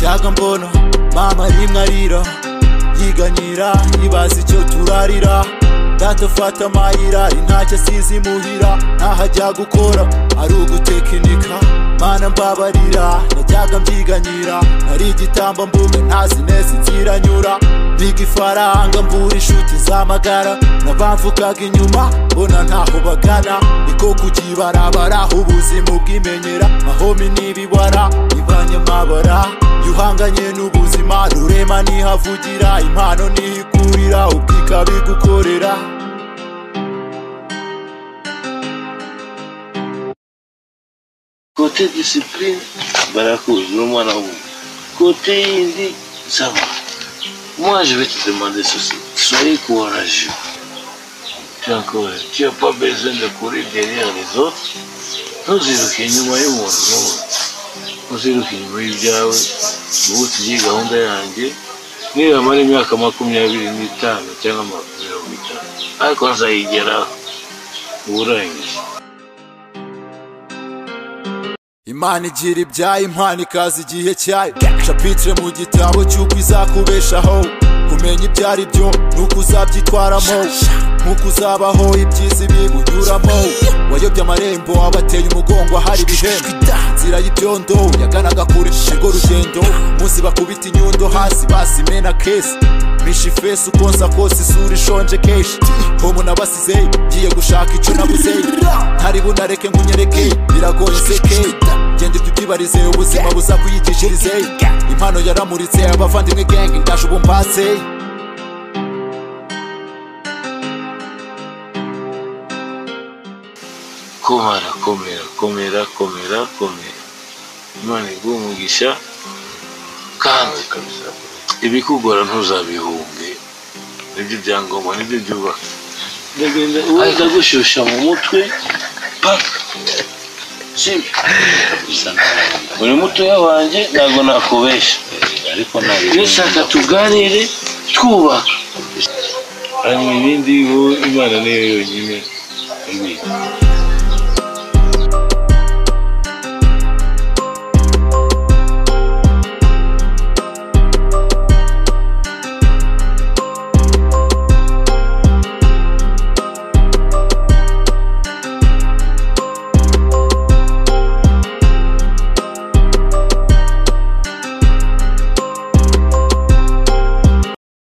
yagambona mama rimwe arira yiganyira yibaza icyo turarira data fata amayira ntacyo asize imuhira ntahajya gukora ari ugutekinika mana mbabarira najyaga mbyiganyira ari igitamba mbuga ntazi neza inzira nyura biga ifaranga mbura inshuti z'amagara n'abamvugaga inyuma mbona ntaho bagana niko kukibarabara ubuzima bwimenyera mahome n'ibibara ibanyamabara iyo uhanganye n'ubuzima rurema ntihavugira impano ntihikurira ubwika bigukorera kote disipurine barakuzi n'umwana w'umuntu kote yindi saba moi je vais te demander ceci soyez courageux tu es encouragé tu n'as pas besoin de courir derrière les autres ntuziruke inyuma y'umuntu n'umuntu ntuziruke inyuma y'ibyawe ubu tugiye gahunda yanjye niba mara imyaka makumyabiri n'itanu cyangwa mirongo itanu ariko nzayigeraho uba urangije imana igira ibyayo impano ikaza igihe cyayo capitire mu gitabo cy'uko izakubeshaho kumenya ibyo ari byo nuko uzabyitwaramo nkuko uzabaho ibyiza ibibunyuramo wayobye amarembo abateye umugongo ahari ibihembo inzira y'ibyondo yaganaga kure urwo rugendo munsi bakubita inyundo hasi basimena kesi bisha ifesi uko nsa kose isura ishonje kenshi homo nabasize ngiye gushaka icyo nabuze ntari bunareke nkunyereke biragoye seke genda ibyo ubyibarize ubuzima buza kuyigishirize impano yaramuritse abavandimwe genge ndaje ubu mbatse komara komera komera komera komera imana iguha umugisha kandi ibikugora ntuzabihunge nibyo byangombwa nibyo byubaka ndagenda ubundi ndagushusha mu mutwe paka sibyo bisa n'abandi uri mutoya wanjye ntabwo nakubesha ariko ntabwo nishaka tuganire twubaka hanyuma ibindi bo imana niyo yonyine ibi